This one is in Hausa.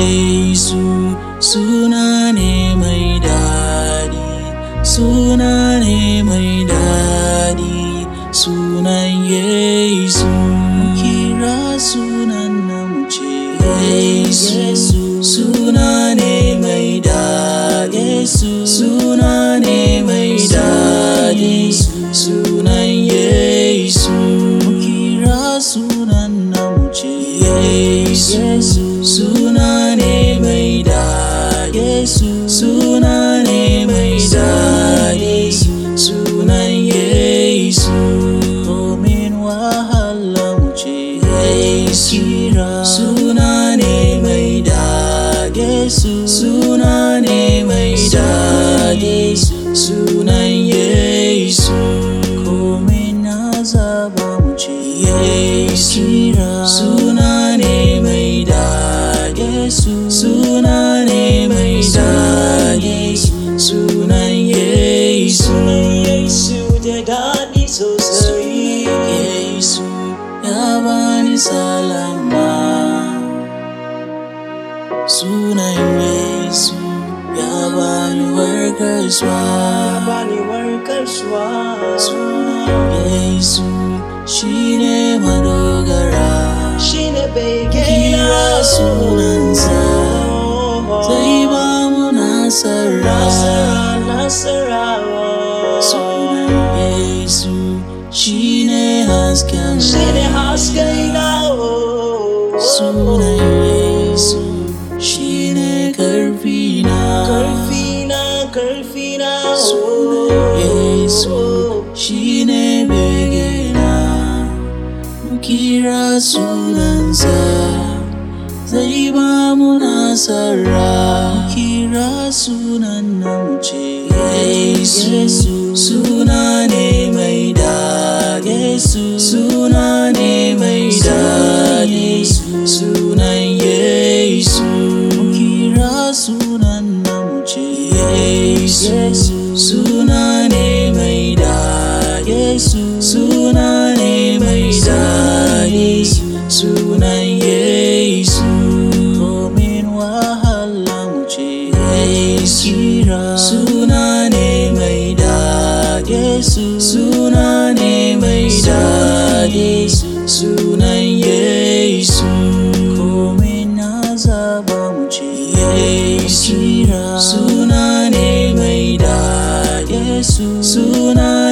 Yesu suna ne mai daɗi suna ne mai daɗi sunan Yesu kira sunan nan mu ce Yesu suna ne mai daɗi suna ne mai daɗi sunan Yesu kira sunan nan mu ce Yesu suna ne mai daɗi suna ne mai daɗi sunan Yesu domin wahala mu ce Yesu kira suna ne mai daɗi suna ne mai daɗi sunan Yesu komin na zaba mu ce Yesu kira suna ne mai daɗi suna ne mai daɗi sunan Yesu Yesu da daɗi sosai. Yesu ya bani salama Sunan Yesu ya bani warkaswa Bani warkaswa. Sunan Yesu shi ne madogara Shi ne bege Kira sunansa zai ba mu nasara Nasara, nasara. Sunan Yesu shi ne hasken Shi ne hasken na. Sunan Yesu shi ne ƙarfi na Karfi na, karfi na. Sunan Yesu shi ne bege na Mu kira sunansa zai ba mu nasara Mu kira sunan nan mu ce Yesu suna ne mai daɗi suna ne mai daɗi sunan Yesu Mu kira sunan nan mu ce Yesu suna ne mai daɗi suna ne mai daɗi sunan Yesu domin wahala mu ce Yesu kira suna ne mai daɗi suna ne mai daɗi sunan Yesu komin na zaba mu ce Yesu kira suna ne mai daɗi suna